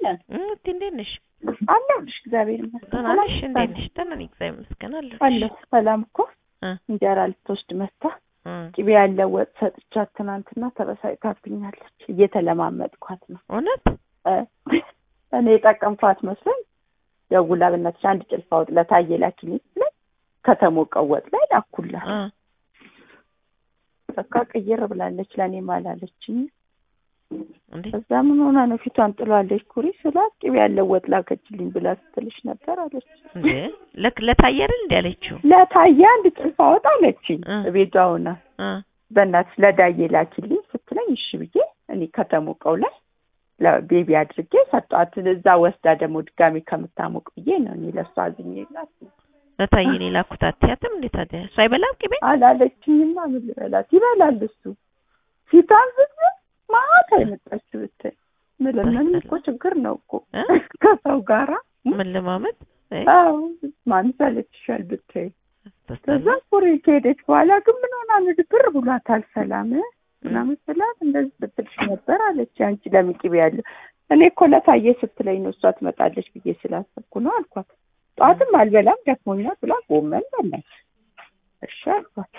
አለን እህቴ እንዴት ነሽ? አለሁልሽ። እግዚአብሔር ይመስገን። ደህና ነሽ? እንዴት ነሽ? ደህና ነኝ እግዚአብሔር ይመስገን አለሁልሽ። አለሁ። ሰላም እኮ እ እንጀራ ልትወስድ መታ እ ቅቤ ያለው ወጥ ሰጥቻት ትናንትና ተበሳጭታብኛለች። እየተለማመጥኳት ነው እውነት እ እኔ የጠቀምኳት መስሎኝ ደውላ በእናትሽ አንድ ጭልፋ ወጥ ለታየ ላኪልኝ ስትለኝ ከተሞቀው ወጥ ላይ ላኩላት። እ በቃ ቅይር ብላለች። ለእኔም አላለችኝ። እንዴ እዛ ምን ሆና ነው ፊቷን ጥሏለች? ኩሪ ስላት ቅቤ ያለው ወጥ ላከችልኝ ብላ ስትልሽ ነበር አለች። እንዴ ለክ ለታየ አይደል እንዴ ያለችው? ለታየ አንድ ጭልፋ ወጥ አለችኝ እ ቤቷ ሆና እ በእናትሽ ለዳዬ ላኪልኝ ስትለኝ እሺ ብዬ እኔ ከተሞቀው ላይ ለቤቢ አድርጌ ሰጧት። እዛ ወስዳ ደግሞ ድጋሚ ከምታሞቅ ብዬ ነው እኔ ለእሷ አዝኜላት ነው። ለታየ እኔ ላኩት አትያትም እንዴ ታዲያ? እሱ አይበላም ቅቤ? አላለችኝማ ምን ልበላት? ይበላል እሱ ፊቷን ዝም ማታ የመጣችው ብታይ ምልምንም እኮ ችግር ነው እኮ እ? ከሰው ጋራ ምን ለማመጥ አይ አዎ ማን ሰለችሻል ብታይ ከዛ ተስተላ ኩሪ ከሄደች በኋላ ግን ምን ሆና ምድብር ብሏታል ሰላም ምናምን ስላት እንደዚህ ስትልሽ ነበር አለች። አንቺ ለምን ቅቤ ያለው እኔ እኮ ለታየ ስትለኝ ነው እሷ ትመጣለች ብዬ ስላሰብኩ ነው አልኳት። ጠዋትም አልበላም ደክሞኛል ብላ ጎመን በላች። እሺ አልኳት።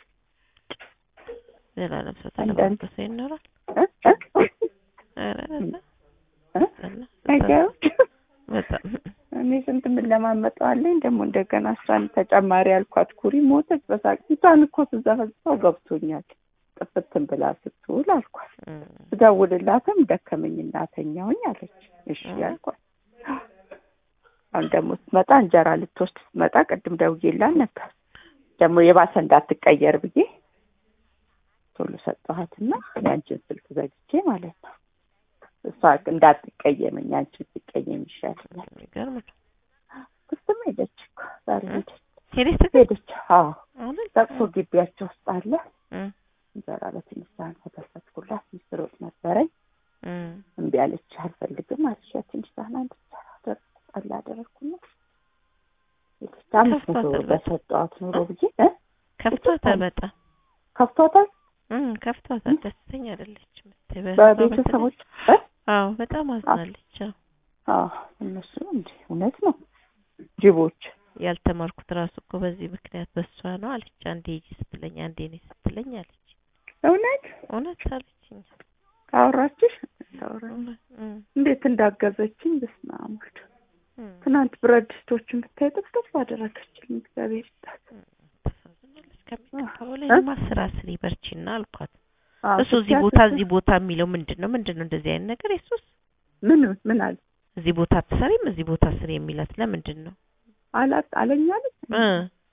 ሌላ ለብሶ አንዳንድ- ተለባበሰ ይኖራል። እ? እ? ኧረ በዛ እ? በዛ ነገሩ በጣም እኔ ስንት የምለማመጠዋለኝ ደግሞ እንደገና እሷን ተጨማሪ አልኳት። ኩሪ ሞተች በሳቅ ፊቷን እኮ ስዘፈዝፈው ገብቶኛል። ጥፍትን ብላ ስትውል አልኳት። እ ስደውልላትም ደከመኝ እናተኛውኝ አለች። እሺ እ። አልኳት። አሁን ደግሞ ስትመጣ እንጀራ ልትወስድ ስትመጣ ቅድም ደውዬላት ነበር። ደግሞ የባሰ እንዳትቀየር ብዬ ቶሎ ሰጠኋትና የአንቺን ስልክ ዘግቼ ማለት ነው። እሷ እንዳትቀየመኝ አንቺ ትቀየም ይሻላል። የሚገርም ነው። ክስትም ሄደች እኮ ዛሬ እ? ሄደች ሄደሽ ትገ ሄደች። አዎ እውነት? ለቅሶ ግቢያቸው ውስጥ አለ እ እንጀራ በትንሽ ሳህን ከተፈትኩላት ምስር ወጥ ነበረኝ። እ እምቢ አለች። አልፈልግም አለች። ያ ትንሽ ሳህን አንድ እንጀራ አደረኩ ጠላ አደረኩና ሄደች። አምስት መቶ ብር በሰጠኋት ኑሮ ብዬ እ ከፍቷታል በጣም ከፍቷታል እ ከፍቷታል። ደስተኛ አይደለችም። በቤተሰቦች እ አዎ በጣም አዝናለች። አዎ አዎ እነሱ እንደ እውነት ነው ጅቦች ያልተማርኩት ራሱ እኮ በዚህ ምክንያት በሷ ነው አለች። አንዴ ሂጂ ስትለኝ አንዴ እኔ ስትለኝ አለች። እውነት እውነት አለችኝ። አወራችሽ ታወራ እውነት እ እንዴት እንዳገዘችኝ በስመ አብ ወልድ እ ትናንት ብረት ድስቶችን ብታይ ጥፍጥፍ አደረገችልኝ እግዚአብሔር ይስጣት ታሳዝናለች። ከሚገባው ላይ እ? ልማ ስራ ስሪ በርቺና አልኳት። አዎ፣ እሱ እዚህ ስትያት ቦታ እሱ- እዚህ ቦታ የሚለው ምንድን ነው? ምንድን ነው እንደዚህ አይነት ነገር? የሱስ ምን ምን አለ እዚህ ቦታ አትሰሪም እዚህ ቦታ ስሪ የሚላት ለምንድን ነው? አላት አለኛለች እ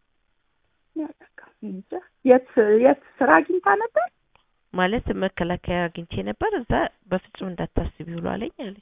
እንጃ የት የት ስራ አግኝታ ነበር ማለት መከላከያ አግኝቼ ነበር እዛ በፍጹም እንዳታስቢ ብሎ አለኝ አለች።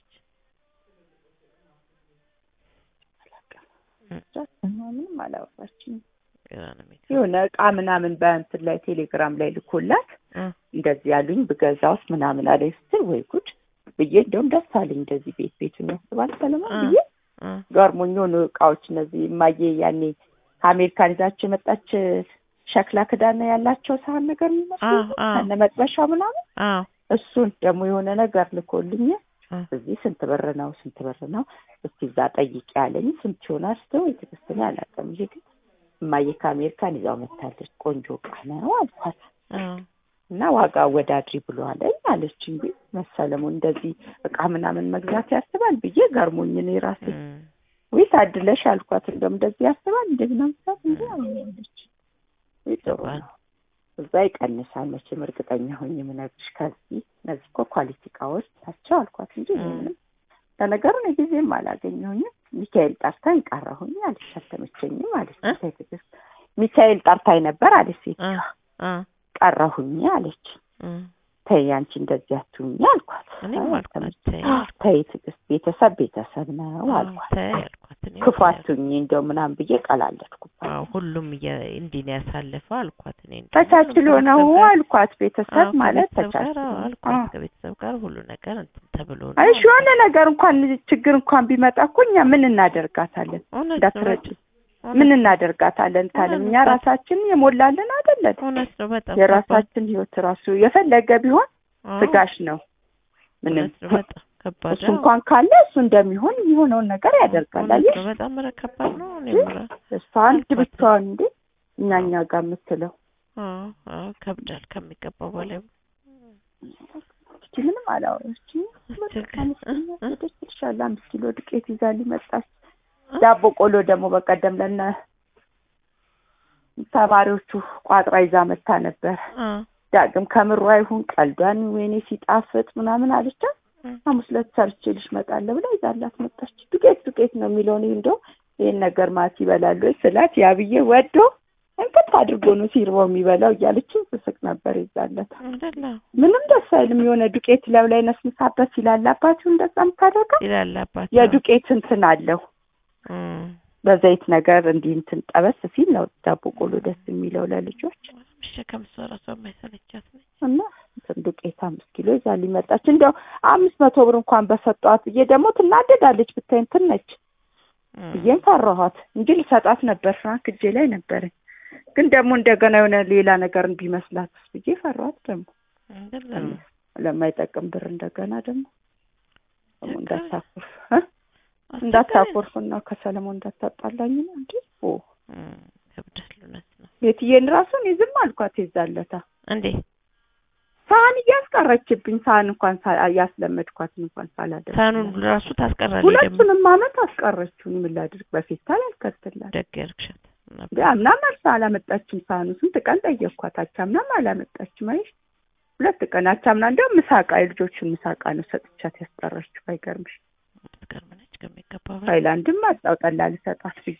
ምንም አላወራችኝም ግራ ነው የሚገባው። የሆነ እቃ ምናምን በእንትን ላይ ቴሌግራም ላይ ልኮላት እ እንደዚህ ያሉኝ ብገዛውስ ምናምን አለኝ ስትል ወይ ጉድ ብዬ እንደውም ደስ አለኝ እንደዚህ ቤት ቤቱን ያስባል ሰለሞን እ ብዬ እ ገርሞኝ የሆኑ እቃዎች እነዚህ እማዬ ያኔ ከአሜሪካን ይዛቸው የመጣች ሸክላ ክዳን ያላቸው ሳህን ነገር የሚመስሉ አዎ፣ አዎ። ከነ መጥበሻው ምናምን አዎ እሱን ደግሞ የሆነ ነገር ልኮልኝ እ እዚህ ስንት ብር ነው ስንት ብር ነው እስቲ እዛ ጠይቂ ያለኝ ስንት ይሆናል ስተው የትክስትን አላውቅም ይሄ ግን እማዬ ከአሜሪካን ይዛው መታለች ቆንጆ እቃ ነው አልኳት አዎ እና ዋጋ አወዳድሪ ብሎ አለኝ አለች እንጂ መሰለሙን እንደዚህ እቃ ምናምን መግዛት ያስባል ብዬ ገርሞኝ እኔ ራሴ እ ወይ ታድለሽ አልኳት እንደውም እንደዚህ ያስባል እንደዚህ ነው ምሳት እንጂ አለች ወይ ጥሩ ነው እዛ ይቀንሳል መቼም እርግጠኛ ሆኜ የምነግርሽ ከዚህ እነዚህ እኮ ኳሊቲ እቃዎች ናቸው አልኳት እንጂ እኔ ምንም ለነገሩ እኔ ጊዜም አላገኘሁኝም ሚካኤል ጠርታኝ ቀረሁኝ አለች አልተመቸኝም አለች እ? ተይ ትዕግስት ሚካኤል ጠርታኝ ነበር አለች ሴት እ እ ቀረሁኝ አለች እ ተይ አንቺ እንደዚህ አትሁኝ አልኳት እኔም አይ አልኳት አልተመቸኝም። ተይ አልኳት። ተይ ትዕግስት ቤተሰብ ቤተሰብ ነው አዎ አልኳት ተይ አልኳት። እኔም ክፉ ተይ አትሁኝ እንደው ምናምን ብዬ ቀላለድኩባት አዎ ሁሉም እየ- እንዲህ ነው ያሳለፈው አልኳት። እኔ እንደውም ተቻችሎ ሁሉም ነው ከቤተሰብ ጋር- አልኳት ቤተሰብ አዎ ማለት ከቤተሰብ ጋር ተቻችሎ አዎ ነው። አልኳት። አዎ። ከቤተሰብ ጋር ሁሉ ነገር እንትን ተብሎ ነው አይ እሺ የሆነ ነገር እንኳን ችግር እንኳን ቢመጣ እኮ እኛ ምን እናደርጋታለን? እውነት ነው እንዳትረጭ በጣም ምን እውነት እናደርጋታለን ታለም እኛ እውነት ነው። ራሳችን የሞላልን አይደለን? እውነት ነው በጣም የራሳችን ህይወት ራሱ የፈለገ ቢሆን አዎ፣ ስጋሽ ነው። ምንም እውነት ነው በጣም ከባድ እሱ እንኳን ካለ እሱ እንደሚሆን የሚሆነውን ነገር ያደርጋል። አየሽ በጣም ኧረ ከባድ ነው። እኔ ምራ እሷ አንድ ብቻዋን እንዴ እኛ እኛ ጋር የምትለው አዎ አዎ ከብዳል ከሚገባው በላይ እቺ ምንም አላወራችም። ሄደች ትልሻለህ። አምስት ኪሎ ዱቄት ይዛ ሊመጣች ዳቦ ቆሎ ደግሞ በቀደም ለነ ተማሪዎቹ ቋጥራ ይዛ መታ ነበር። ዳግም ከምሯ ይሁን ቀልዷን ወይኔ ሲጣፍጥ ምናምን አለቻት። ሐሙስ ዕለት ሰርቼልሽ እመጣለሁ ብላ ይዛላት መጣች። ዱቄት ዱቄት ነው የሚለውን እንደው ይሄን ነገር ማት ይበላሉ ስላት ያብዬ ወዶ እንቅት አድርጎ ነው ሲርበው የሚበላው እያለችው ስስቅ ነበር። ይዛለት ምንም ደስ አይልም። የሆነ ዱቄት ለው ላይ ነስንሳበት ይላላባችሁ እንደዛ የምታደርገው ይላላባችሁ የዱቄት እንትን አለው በዘይት ነገር እንዲህ እንትን ጠበስ ሲል ነው ዳቦ ቆሎ ደስ የሚለው ለልጆች መሸከም እሷ እራሷ የማይሰለቻት ነች እና እንትን ዱቄት አምስት ኪሎ ይዛ ሊመጣች እንዲያው አምስት መቶ ብር እንኳን በሰጧት ብዬ ደግሞ ትናደዳለች ብታይ እንትን ነች ብዬም ፈራኋት እንጂ ልሰጣት ነበር ፍራንክ እጄ ላይ ነበረኝ ግን ደግሞ እንደገና የሆነ ሌላ ነገር ቢመስላትስ ብዬ ፈራኋት ደግሞ ለማይጠቅም ብር እንደገና ደግሞ እንዳታኮርፍ እንዳታኮርፍና ከሰለሞን እንዳታጣላኝ ነው እንዴ ኦ ከብዳል እውነት ነው ቤትዬን ራሱ እኔ ዝም አልኳት ይዛለታ እንዴ ሳህን እያስቀረችብኝ ሳህን እንኳን ያስለመድኳትን እንኳን ሳላደርግ ሳህኑን ራሱ ታስቀራለች ሁለቱንም አመት አስቀረችውን ምን ላድርግ በፌስታል አልከትላት ደግ ያርግሻት አምናም አልሳ አላመጣችም ሳህኑ ስንት ቀን ጠየቅኳት አቻምናም አላመጣችም አይሽ ሁለት ቀን አቻምና እንደውም ምሳቃ የልጆቹን ምሳቃ ነው ሰጥቻት ያስቀረችው አይገርምሽ ትገርመነች ከሚገባ ሃይላንድም አጣው ጠላ ልሰጣት ብዬ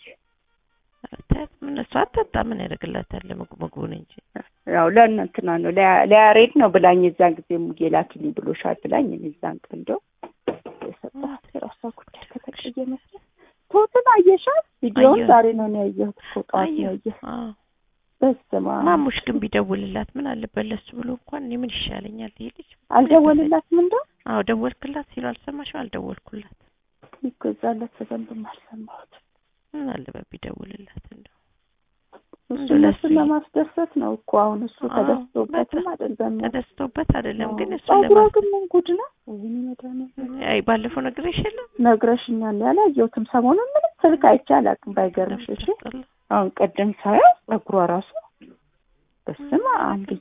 ምን እሷ አጠጣ ምን ያደርግላታል ምግቡን እንጂ ያው ለእንትና ነው ለያሬድ ነው ብላኝ የዛን ጊዜ ሙጌ ላኪልኝ ብሎሻል ብላኝ እኔ እዛን ቀን እንደው የሰጠኋት የራሷ ጉዳይ ከተቀየመ ፎቶን አየሻት? ቪዲዮውን ዛሬ ነው ነው ያየሁት። ፎቶዋን ነው ያየሁት። በስመ አብ ማሙሽ ግን ቢደውልላት ምን አለበት ለሱ ብሎ እንኳን እኔ ምን ይሻለኛል ይሄ ልጅ አልደወልላትም እንደው አዎ ደወልክላት ሲሉ አልሰማሽም? አልደወልኩላት እኮ እዛለት በደንብም አልሰማሁትም። ምን አለበት ቢደውልላት እንደው እሱ እነሱን ለማስደሰት ነው እኮ አሁን እሱ ተደስቶበትም አይደለም ተደስቶበት አይደለም ግን እሱ ጸጉሯ ግን ምን ጉድ ነው ወይኔ መድኃኒዓለም አይ ባለፈው ነግሬሽ የለም ነግረሽኛል ያላየሁትም ሰሞኑን ምንም ስልክ አይቼ አላውቅም ባይገርምሽ እሺ አሁን ቀደም ሳየው ጸጉሯ ራሱ በስመ አብ ልጅ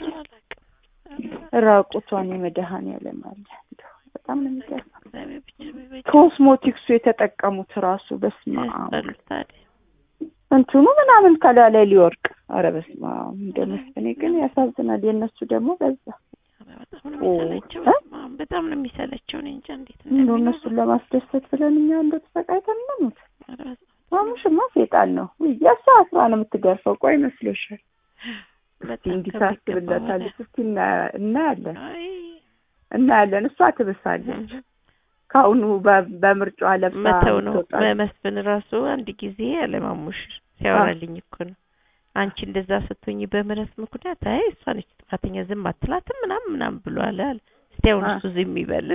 ራቁቷን የመድኃኒዓለም አለ በጣም ነው የሚገርመው ኮስሞቲክሱ የተጠቀሙት ራሱ በስመ አብ እንትኑ ምናምን ከላይ ላይ ሊወርቅ አረ በስመ አብ እንደመስኔ ግን ያሳዝናል። የእነሱ ደግሞ በዛ በጣም ነው የሚሰለቸው። እኔ እንጃ እንዴት እንደው እነሱን ለማስደሰት ብለን እኛ እንደው ተሰቃይተን እንሙት። ማሙሽማ ሴጣን ነው። የእሷ አስራ ነው የምትገርፈው። ቆይ መስሎሻል? እንዲህ ታስብለታለች። እስኪ እናያለን እናያለን። እሷ ትብሳለች። ከአሁኑ በምርጫዋ ለብሳ መተው ነው መስፍን ራሱ አንድ ጊዜ አለማሙሽ ሲያወራልኝ እኮ ነው አንቺ እንደዛ ስትሆኝ በምህረት ምክንያት አይ እሷ ነች ጥፋተኛ ዝም አትላትም ምናምን ምናምን ብሏል አለ እስቲ አሁን እሱ ዝም ይበል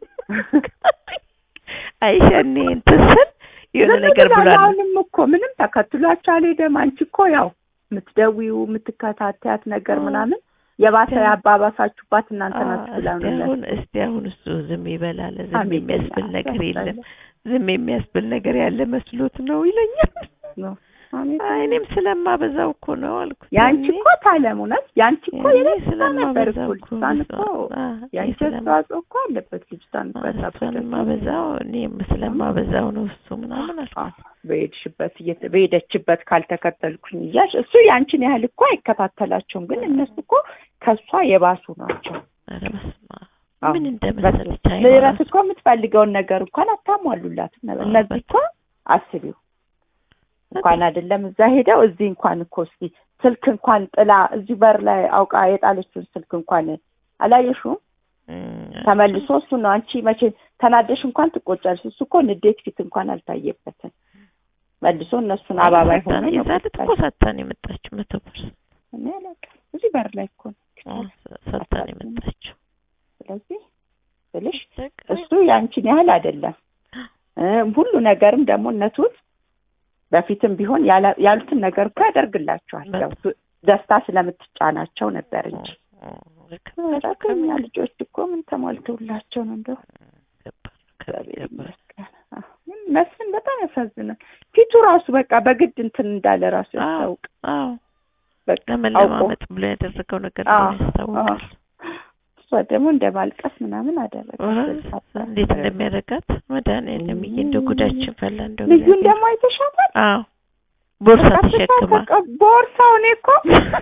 አይሸኔ እንትን ስል የሆነ ነገር ብሏል አሁንም እኮ ምንም ተከትሏቸው አልሄደም አንቺ እኮ ያው የምትደዊው የምትከታተያት ነገር ምናምን የባሰ ያባባሳችሁባት እናንተ ናችሁ ብላ ነው አሁን እስቲ አሁን እሱ ዝም ይበላል ዝም የሚያስብል ነገር የለም ዝም የሚያስብል ነገር ያለ መስሎት ነው ይለኛል እኔም ስለማበዛው እኮ ነው አልኩት ያንቺ እኮ ታለም እውነት ያንቺ እኮ የነሳ ነበር እኮ ልጅቷን እኮ ያንቺ አስተዋጽኦ እኮ አለበት ልጅቷን ስለማበዛው እኔም ስለማበዛው ነው እሱ ምናምን አልኩት በሄድሽበት በሄደችበት ካልተከተልኩኝ እያልሽ እሱ ያንቺን ያህል እኮ አይከታተላቸውም ግን እነሱ እኮ ከእሷ የባሱ ናቸው ኧረ በስመ አብ ምን እንደመሰለች ምህረት እኮ የምትፈልገውን ነገር እንኳን አታሟሉላትም እነዚህ እኮ አስቢው እንኳን አይደለም እዛ ሄደው እዚህ እንኳን እኮ እስኪ ስልክ እንኳን ጥላ እዚህ በር ላይ አውቃ የጣለችውን ስልክ እንኳን አላየሽውም? ተመልሶ እሱ ነው አንቺ መቼ ተናደሽ እንኳን ትቆጫለሽ። እሱ እኮ ንዴት ፊት እንኳን አልታየበትም። መልሶ እነሱን አባባይ ሆነ ነው የዛለት እኮ ሰጥታን የመጣችው መቶ ፐርሰንት እኔ አላውቅም። እዚህ በር ላይ እኮ ነው ሰጥታን የመጣችው። ስለዚህ ስልሽ እሱ ያንቺን ያህል አይደለም። ሁሉ ነገርም ደግሞ እነቱት በፊትም ቢሆን ያሉትን ነገር እኮ ያደርግላቸዋል። ያው ደስታ ስለምትጫናቸው ነበር እንጂ ከኛ ልጆች እኮ ምን ተሟልተውላቸው ነው እንደው እግዚአብሔር ይገባል። ይመስገን። አዎ፣ ግን መስፍን በጣም ያሳዝናል። ፊቱ ራሱ በቃ በግድ እንትን እንዳለ ራሱ አዎ ያስታውቅ አዎ በቃ አውቆ ለመለማመጥ ብሎ ያደረገው ነገር አዎ፣ ነው ያስታውቃል። እሷ ደግሞ እንደ ማልቀስ ምናምን አደረገች። ኧረ እንዴት እንደሚያደርጋት መድኃኒዓለም ይሄ እንደ ጉዳችን ፈላ እንደው ልዩን እግዚአብሔር። ደግሞ አይተሻታል? አዎ ቦርሳ በቃ ተሸክማ ተቃ- ቦርሳው እኔ እኮ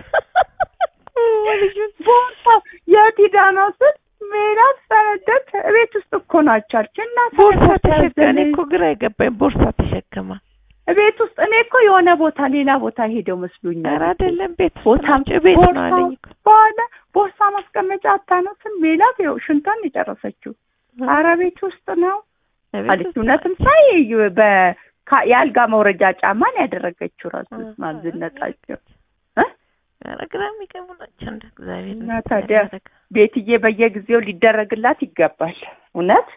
ልጁን ቦርሳው የት ሂዳ ነው ስል ሜላት ፈረደች። ቤት ውስጥ እኮ ናቸው አለች እና ቦርሳ ፈረደች ተሸክማ እኔ ያዘነች። እኮ ግራ የገባኝ ቦርሳ ተሸክማ ቤት ውስጥ እኔ እኮ የሆነ ቦታ ሌላ ቦታ ሄደው መስሎኛል። ኧረ አይደለም ቤት ውስጥ ቦታ ናቸው ቤት ነው ቦርሳ አለኝ እኮ በኋላ ቦርሳ ማስቀመጫ አታነስም ሜላት ይኸው ሽንቷን የጨረሰችው ኧረ ቤት ውስጥ ነው ቤት አለች። ውስጥ እውነትም ናቸው። ሳይ በ ካ- የአልጋ መውረጃ ጫማን ያደረገችው ራሱ አ- ማዝነጣቸው ኧረ ግራ የሚገቡ ናቸው እንደ እግዚአብሔር እና እንዴት ታዲያ እንደሚያደርግ። ቤትዬ በየጊዜው ሊደረግላት ይገባል። እውነት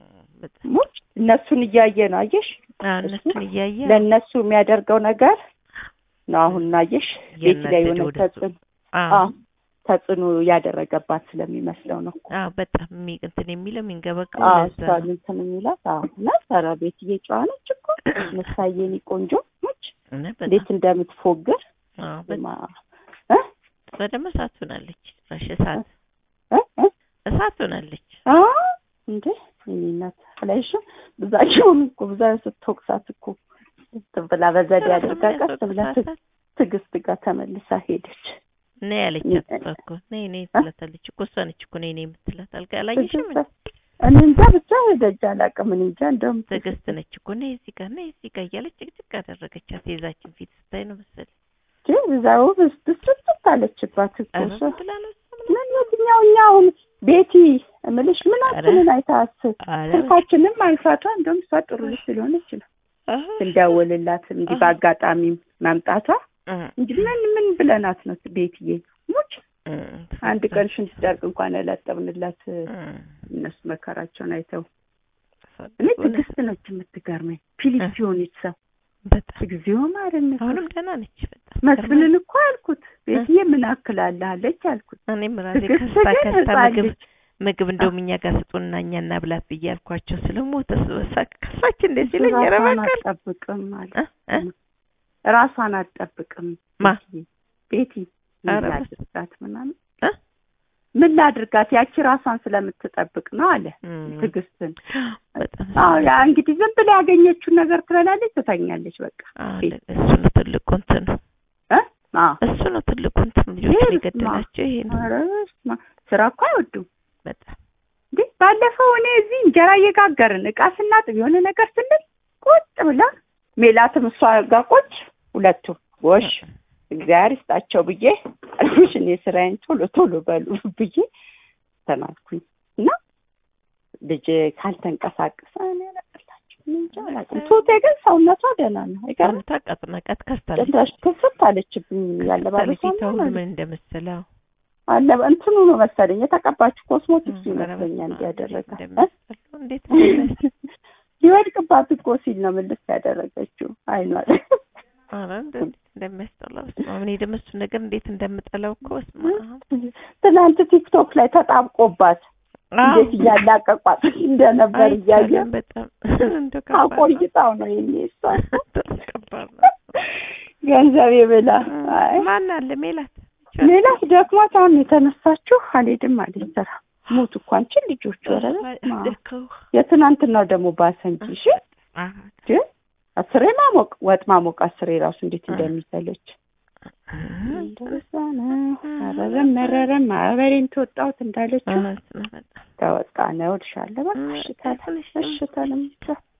በጣም ሙች እነሱን እያየ ነው አየሽ፣ አዎ፣ እነሱን እያየ ለእነሱ የሚያደርገው ነገር ነው። አሁን አየሽ ቤት ላይ እያናደደ የሆነ ወደ እሱ። ተጽዕኖ አዎ አዎ፣ ተጽዕኖ ያደረገባት ስለሚመስለው ነው እኮ አዎ በጣም የሚ እንትን የሚለው የሚንገበገበው አዎ ለዛ እሷን ነው። እንትን የሚላት አዎ። እና ኧረ ቤትዬ ጨዋ ነች እኮ ምሳዬኒ ቆንጆ ነች። እና እንዴት በጣም እንደምትፎግር አዎ በጣም ማ- እ እሷ ደግሞ እሳት ሆናለች። ራሽ እሳት እ እ እሳት ሆናለች። አ እንዴ የእኔ እናት አላየሽም? ብዛቸውን እኮ ብዛ ስትወቅሳት እኮ እንትን ብላ በዘዴ አድርጋ ቀስ ብላ ት- ትዕግስት ጋር ተመልሳ ሄደች። ነይ ያለቻት እሷ እኮ ነይ ነይ ትላታለች እኮ እሷ ነች እኮ ነይ ነይ የምትላት አልጋ አላየሽም? እንዴ? እኔ እንጃ ብቻ ሄደች አላውቅም። እኔ እንጃ እንደውም ትዕግስት ነች እኮ ነይ እዚህ ጋር ነይ እዚህ ጋር እያለች ጭቅጭቅ አደረገቻት። የዛችን ፊት ስታይ ነው መሰለኝ። እዛው ብስብስት አለችባት እኮ ኧረ እሷ። ምን ብላ ነው እሷ ምን ምን የትኛው እኛ አሁን ቤቲ እምልሽ ምናችንን አይታስ አረ ስልካችንም አይፋቷ እንደውም እሷ ጥሩ ልጅ ስለሆነች ነው አህ ስንደውልላት እንዲህ በአጋጣሚ መምጣቷ እ እንጂ ምን ምን ብለናት ነው ቤትዬ ሙች እ አንድ ቀን ሽንት ጨርቅ እንኳን ያላጠብንላት እ እነሱ መከራቸውን አይተው ተሳደቡ እኔ እውነት ትዕግስት ነች የምትገርመኝ ፊሊፕ እ ሲሆነች ሰው በጣም እግዚኦ ማርነት አሁንም ደህና ነች በጣም መስፍንን እኮ አልኩት ቤትዬ ምን አክላለሃለች አልኩት እኔም ራሴ ትዕግስት ከስታ ግን ከስታ ህፃን ምግብ ልጅ ምግብ እንደውም እኛ ጋር ስጡንና እኛ እናብላት ብዬ አልኳቸው ስለሞተ ስበሳቅ ከሳች እንደዚህ ለኝ ኧረ ራሷን በቃ አትጠብቅም አለ እ እ ራሷን አትጠብቅም ማ ቤትዬ ቤቲ ምን ኧረ በስ- ላድርጋት ምናምን እ ምን ላድርጋት ያቺ ራሷን ስለምትጠብቅ ነው አለ እም፣ ትዕግስትን በጣም አዎ ያ እንግዲህ ዝም ብላ ያገኘችውን ነገር ትበላለች ትተኛለች በቃ አዎ፣ ቤት እሱ ነው ትልቁ እንትኑ እ አዎ እሱ ነው ትልቁ እንትኑ ልጆችን ይሄ የገደላቸው ይሄ ነው ኧረ በስመ አብ። ስራ እኮ አይወዱም በጣም እንዴ ባለፈው እኔ እዚህ እንጀራ እየጋገርን እቃ ስናጥብ የሆነ ነገር ስንል ቁጭ ብላ ሜላትም እሷ ጋር ቁጭ ሁለቱ ጎሽ እግዚአብሔር ይስጣቸው ብዬ አልኩሽ እኔ ስራዬን ቶሎ ቶሎ በሉ ብዬ ተናልኩኝ እና ልጅ ካልተንቀሳቀሰ እኔ አላቅላቸው እኔ እንጃ አላውቅም። ቱቴ ግን ሰውነቷ ደህና ነው አይገርም ታቃጥናቃት ከስታለች ጭራሽ ክፍት አለችብኝ ያለባበሷ ፊቷ ሁሉ ምናምን ምን እንደመሰለው አለ እንትኑ ነው መሰለኝ የተቀባችው ኮስሞቲክስ ኧረ ይመስለኛል በስመ አብ፣ ያደረጋት እንዴት እ? እንደሚያስጠላው፣ እንዴት እንደሚያስጠላው። ሊወድቅባት እኮ ሲል ነው ምልስ ያደረገችው አይኗ ላይ ኧረ እንደ- እንዴት እንደሚያስጠላው በስመ አብ። እኔ ደግሞ እሱን ነገር እንዴት እንደምጠላው እኮ በስመ አብ። ትናንት ቲክቶክ ላይ ተጣብቆባት አዎ። እንዴት እያላቀቋት እንደነበር እያየ አይቻልም በጣም እንደው ከባድ ነው። አቆይታው ነው የኔ እሷ ከባድ ነው። ገንዘብ የብላ አይ ማን አለ ሜላት? ሌላስ ደክሟት አሁን የተነሳችሁ አልሄድም አለች ስራ ሞቱ እኮ አንቺን ልጆቹ ኧረ በስመ አብ። ደከው የትናንትናው ደግሞ ባሰ እንጂ እሺ አዎ። ግን አስሬ ማሞቅ ወጥ ማሞቅ አስሬ ራሱ እንዴት እንደሚሰለች እንደዛ ነው። አረረም መረረም ማህበሬን ተወጣሁት እንዳለችው እውነት ነው በጣም ተወጣ ነው እልሻለሁ። በቃ እም፣ እሽታል ትንሽ እሽታል